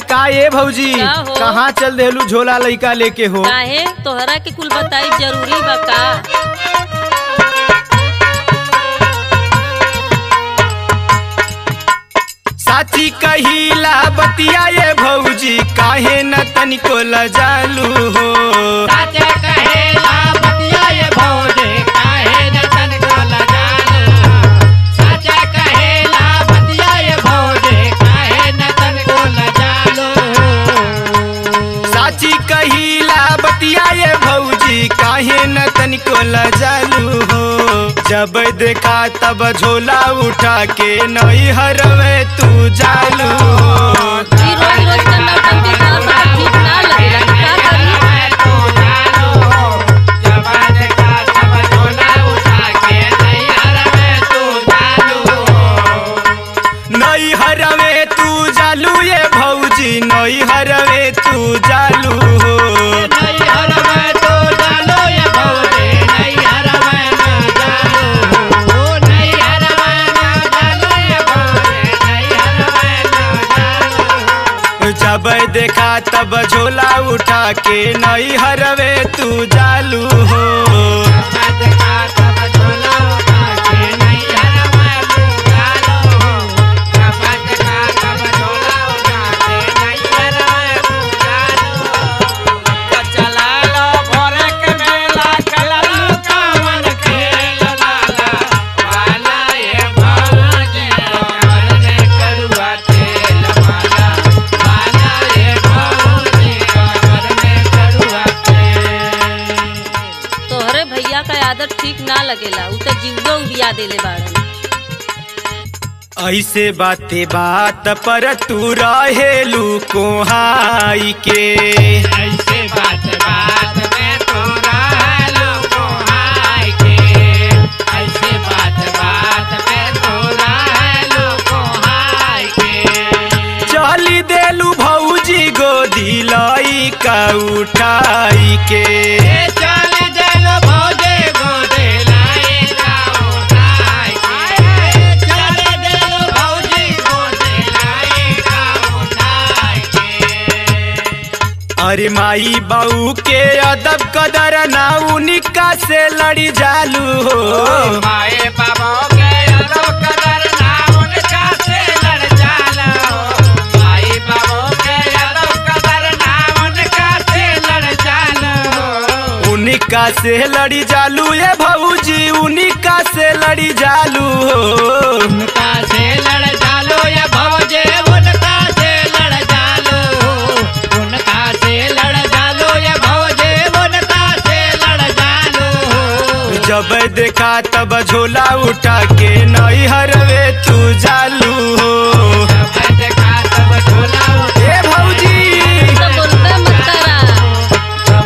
का ए भौजी का हो? कहाँ चल देलू झोला लइका लेके हो काहे तोहरा के कुल बताई जरूरी बा का साथी कहिला बतिया ये भौजी काहे न तनिको लजालू हो साचे कहेला बतिया ये भौजे काहे न तनको लजालो साचे कहेला बतिया ये भौजे काहे न तनको लजालो साची कहिला बतिया ये भौजी काहे न तनिको लजालू हो जब देखा तब झोला उठा के नई हरवे तू जालू हो ई रोज रोज के नौटंकी करत बा ठीक ना लगेला का करी तू जालो जवान का सब झोला उठा के नैहर में तू जालो नई हरवे तू जालू ये भौजी नई हरवे तू जालू हो नैहर में तू जालो ये भौजे नैहर में न जालो नैहर में न जालो ये भौजे नैहर में न जालो जब देखा तब झोला उठा के नई हरवे तू जालू हो बात का सब झोला उठा के नैहर में तू जालो बात का सब झोला उठा के नैहर में तू जालो चला लो भोरे के मेला कलरू कावन खेल लाला वाला ये भौजे करने करुआ तेल वाला वाला ये भौजे करने करुआ तेल तोहरे भैया का आदत ठीक ना लगेला उ त जीवो बिया देले बाड़न ऐसे बाते बात पर तू रहेलू कोहाई के ऐसे बात बात में तोरा लोगो हाय के ऐसे बात बात में तोरा लोगो हाय के चली देलू भौजी गोदी लई का उठाई के ए चल देलो भौजे गोदे लाए का उठाय के चल देलो भौजी गोदे लाए का उठाय के अरे माई बाऊ के अदब कदर ना उनिका से लड़ी जालू हो माए बाबा के अदब कदर ना उनका से लड़ जालो माए बाबा के अदब कदर ना उनका से लड़ जालो उनिका से लड़ी जालू ये भौजी उनिका से लड़ी जालू हो उनका से लड़ जालो ये भवजे उनका से लड़ जालो उनका से लड़ जालो ये भवजे उनका से लड़ जालो जब देखा तब झोला उठा के नई हरवे तू जालू हो देखा सब झोला उठे ए भौजी त बोलबे मत करा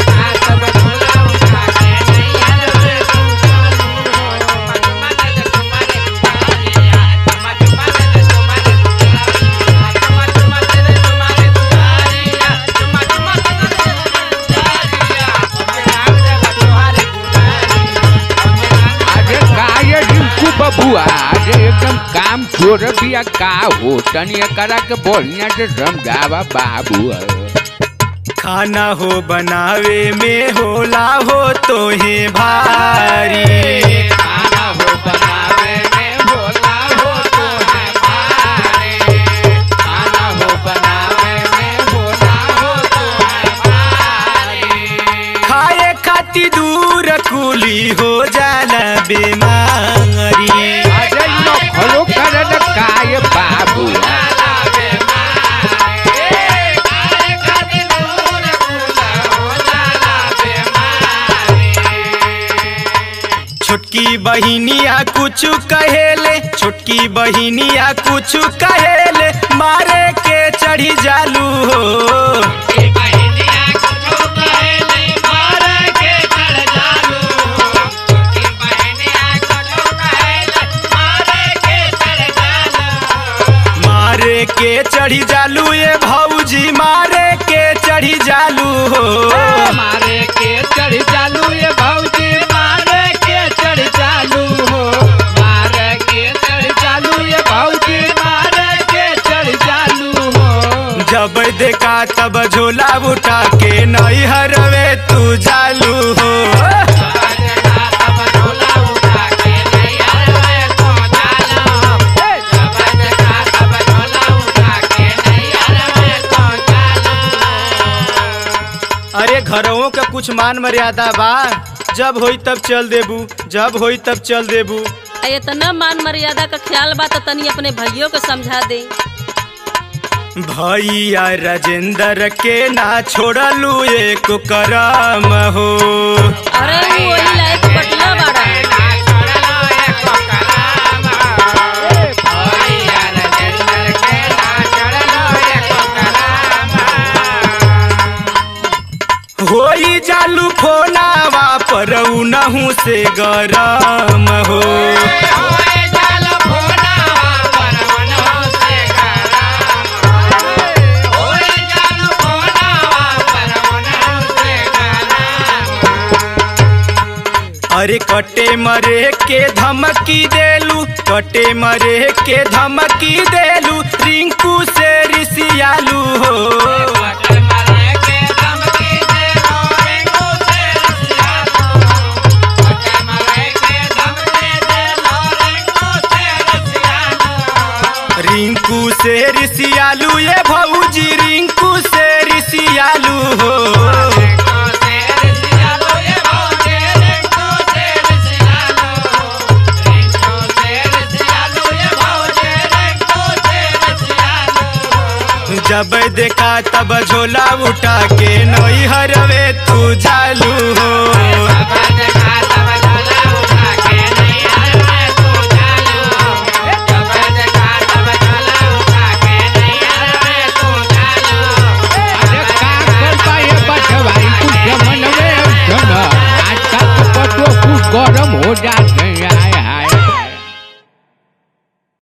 अरे का ये रिंकू बबुआ अरे एकदम काम चोर बिया का हो तनी करा के बोलिया से समझावा बाबू खाना हो बनावे में होला हो तो हे भारी खाना हो बनावे में बोला हो तो है भारी खाना हो बनावे में बोला हो तो है भारी खाए खाती दूर कुली हो जाला बीमारी अरे न खलो करे न का ये बाबू जाला बेमारी ए खाए खातिर दूर कूला हो जाला बेमारी छोटकी बहिनिया कुछ कहेले छोटकी बहिनिया कुछ कहेले मारे के चढ़ी जालू हो ए बहनिया कुछो कहेले मार के चढ़ जालू ए बहनिया कुछो कहेले मार के चढ़ जालू मारे के चढ़ी जालू ये भौजी मारे के चढ़ी जालू हो मारे के चढ़ जालू ये भौजी मारे के चढ़ जालू हो मारे के चढ़ जालू ये भौजी मारे के चढ़ जालू हो जब देखा तब झोला उठा के नई हरवे तू जालू हो अरे घरों का कुछ मान मर्यादा बा जब होई तब चल देबू जब होई तब चल देबू आ इतना मान मर्यादा का ख्याल बा तो तनी अपने भैयों को समझा दे भैया राजेंद्र के ना छोड़लू एक करम हो अरे वो वही लायक बटला बाड़ा होई जालू फोनावा पर उनहू से गरम हो अरे कटे मरे के धमकी देलू कटे मरे के धमकी देलू रिंकू से रिसियालू हो रिंकू से रिसियालू ये भौजी रिंकू से रिसियालू हो जब देखा तब झोला उठा के नई हरवे तू जालू हो